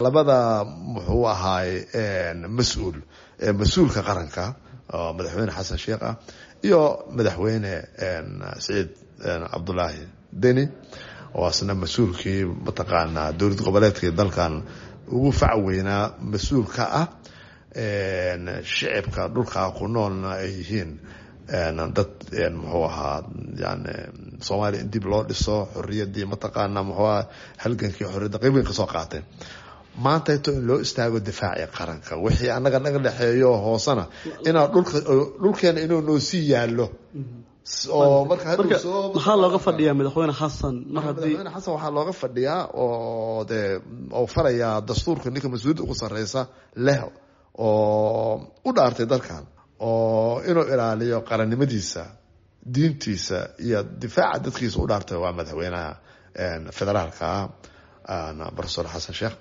labada muxuu ahaay mas-uul mas-uulka qaranka oo madaxweyne xasan sheekh ah iyo madaxweyne saciid cabdulaahi deni oo asna mas-uulkii mataqaanaa dowlad goboleedkii dalkan ugu fac weynaa mas-uul ka ah shicibka dhulkaa ku noolna ay yihiin dad muxuu ahaa yani soomaaliya in dib loo dhiso xoriyadii mataqaana muxuu aha halgankii xoriyadda qeybgan kasoo qaatay maanta ito in loo istaago difaaci qaranka wixii anaga naga dhexeeyo hoosena inaa dhulka dhulkeena inuu noo sii yaallo oo marka maxaa looga fadhiyaa madaxweyne xasan mar haddii madaxweyne xasan waxaa looga fadhiyaa oo dee oo farayaa dastuurka ninka mas-uuliyadda ugu sarreysa leh oo u dhaartay dalkan oo inuu ilaaliyo qarannimadiisa diintiisa iyo difaaca dadkiisa u dhaartay waa madaxweynaha federaalka profesor xasan sheekh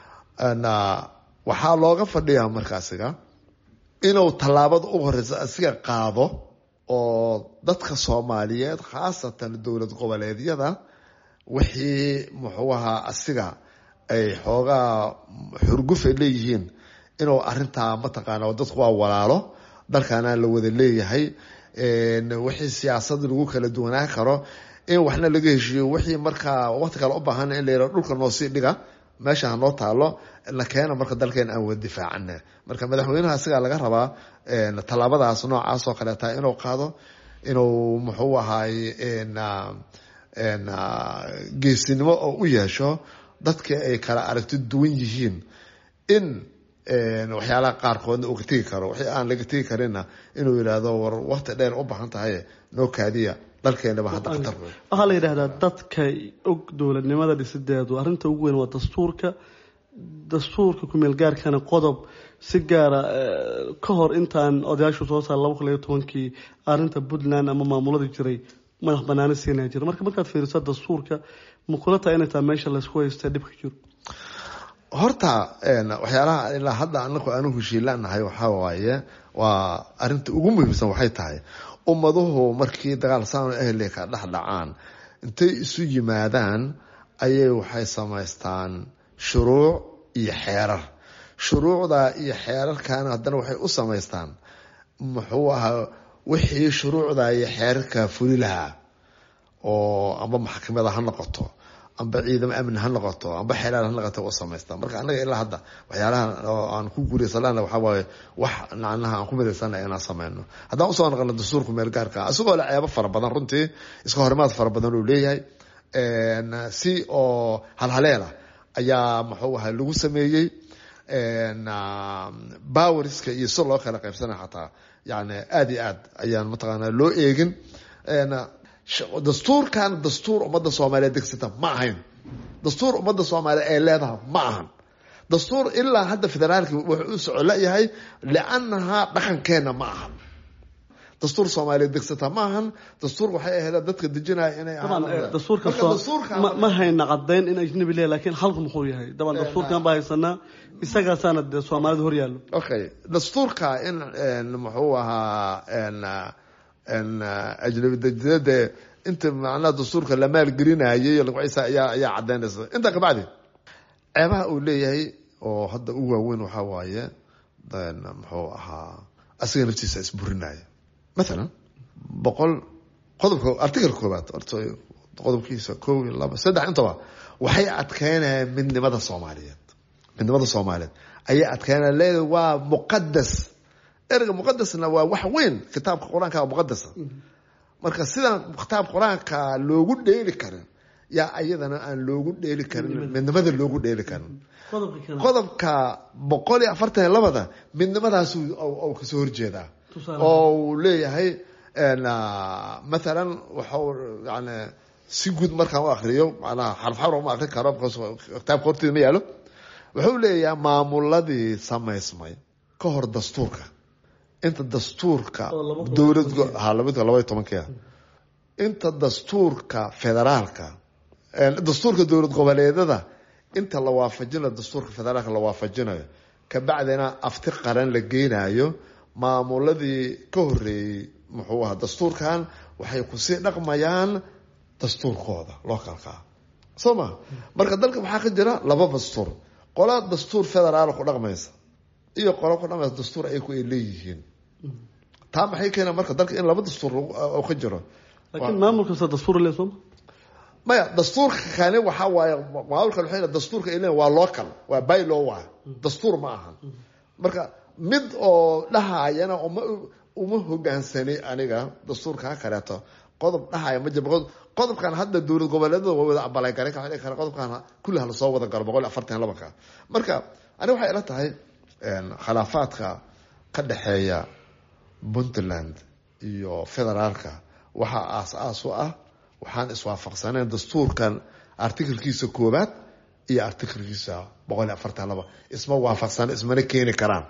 waxaa looga fadhiyaa markaasiga inuu tallaabada ugu horeysa asiga qaado oo dadka soomaaliyeed khaasatan dowlad goboleedyada wixii muxuu ahaa asiga ay xoogaa xurgufay leeyihiin inuu arintaa mataqaana dadku waa walaalo dalkaana la wada leeyahay wixii siyaasad lagu kala duwanaan karo in waxna laga heshiiyo wixii markaa waqti kale u baahan in la yihao dhulka noo sii dhiga meesha hanoo taalo la keena marka dalkeena aan wada difaacana marka madaxweynaha asigaa laga rabaa tallaabadaas noocaas oo kaleeta inuu qaado inuu muxuu ahaay geesinimo oo u yeesho dadkii ay kala aragti duwan yihiin in waxyaalaha qaarkoodna uu ka tegi karo wixii aan laga tegi karinna inuu yidhaahdo war waqti dheer u baahan tahay noo kaadiya dalkeenaba hadda khatar waxaa la yidhaahdaa dadka og dowladnimada dhisideedu arrinta ugu weyn waa dastuurka dastuurka kumeel gaarkana qodob si gaara ka hor intaan odayaashu soo saar laba kun iyo tobankii arrinta puntland ama maamuladii jiray madax banaani siinaya jira marka markaad fiiriso dastuurka ma kula tahay inay tahay meesha laysku haysta dhibka jiro horta waxyaalaha ilaa hadda anaku aanu heshiilanahay waxaa waaye waa arinta ugu muhiimsan waxay tahay ummaduhu markii dagaal saano ahli ka dhex dhacaan intay isu yimaadaan ayay waxay samaystaan shuruuc iyo xeerar shuruucda iyo xeerarkana haddana waxay u samaystaan muxuu ahaa wixii shuruucda iyo xeerarka fuli lahaa oo amba maxkamada ha noqoto amba ciidamo amni ha noqoto amba xeelaal ha noqoto u samaysta marka anaga ilaa hadda waxyaalaha oo aan ku guuraysanana waxaa waaye wax nacnaha aan ku midaysana inaan sameyno haddaan usoo noqono dastuurka meel gaarka isagoo le ceebo fara badan runtii iska horimaad fara badan uu leeyahay si oo halhaleela ayaa muxuu ahay lagu sameeyey boweriska iyo si loo kala qaybsanay xataa yani aada iyo aad ayaan mataqaana loo eegin dastuurkan dastuur ummadda soomaaliyeed degsata ma ahayn dastuur ummadda soomaaliyeed ay leedahay ma ahan dastuur ilaa hadda federaalki wuxuu u soco layahay liannahaa dhaqankeena ma ahan dastuur soomaaliyeed degsata ma ahan dastuur waxay ahayd dadka dejinaya inay ma hayna cadayn in ajnabi leeyahy lakin halku muxuu yahay daban dastuurkan baa haysanaa isagaasaana dee soomaalida hor yaallo okay dastuurka in muxuu ahaa ajnabi dejinade inta macnaha dastuurka la maalgelinayay lagciisa ayaa ayaa cadaynaysa intaa kabacdi ceebaha uu leeyahay oo hadda u waaweyn waxaa waaye muxuu ahaa asiga naftiisa isburinaya mathalan boqol qodobka article koobaad qodobkiisa kow iyo laba saddex intaba waxay adkeynayaan midnimada soomaaliyeed midnimada soomaaliyeed ayay adkeynaya leeda waa muqadas ereyga muqadasna waa wax weyn kitaabka qur-aanka muqadasa marka sidaan kitaab qur-aanka loogu dheeli karin yaa ayadana aan loogu dheeli karin midnimada loogu dheeli karin qodobka boqol iyo afartan iyo labada midnimadaas kasoo horjeedaa oo uu leeyahay mathalan waxau yani si guud markaan u akriyo manaa xarf xarf uma akri karo kitaabka horteeda ma yaalo wuxuu leeyahay maamuladii samaysmay ka hor dastuurka inta dastuurka dowlad labaiy tobankia inta dastuurka federaalka dastuurka dowlad goboleedada inta la waafajinayo dastuurka federaalka la waafajinayo kabacdina afti qaran la geynayo maamuladii ka horeeyey muxuu ahaa dastuurkan waxay kusii dhaqmayaan dastuurkooda loo kalkaa soo ma marka dalka waxaa ka jira laba dastuur qola dastuur federaal ku dhaqmaysa iyo qola ku dhaqmaysa dastuur ayaku ay leeyihiin taa maxay keena marka dalka in laba dastuur ka jiro laakiin maamul kasta dastuur le sooma maya dastuurka kani waxaa waaye maamulka waa dastuurka ay leeyihin waa local waa bylaw waa dastuur ma aha marka mid oo dhahayana uma uma hogaansanay aniga dastuurka kaleeto qodob dhahaya ma jiro qodobkan hadda dowlad goboleedada waa wada abalay garan kara qodobkan kulli hala soo wada galo boqol iyo afartan labanka marka ani waxay ila tahay khilaafaadka ka dhexeeya puntland iyo federaalka waxaa aas-aas u ah waxaan iswaafaqsaneen dastuurkan artikelkiisa koowaad iyo artikelkiisa boqol iyo afartan laba isma waafaqsan ismana keeni karaan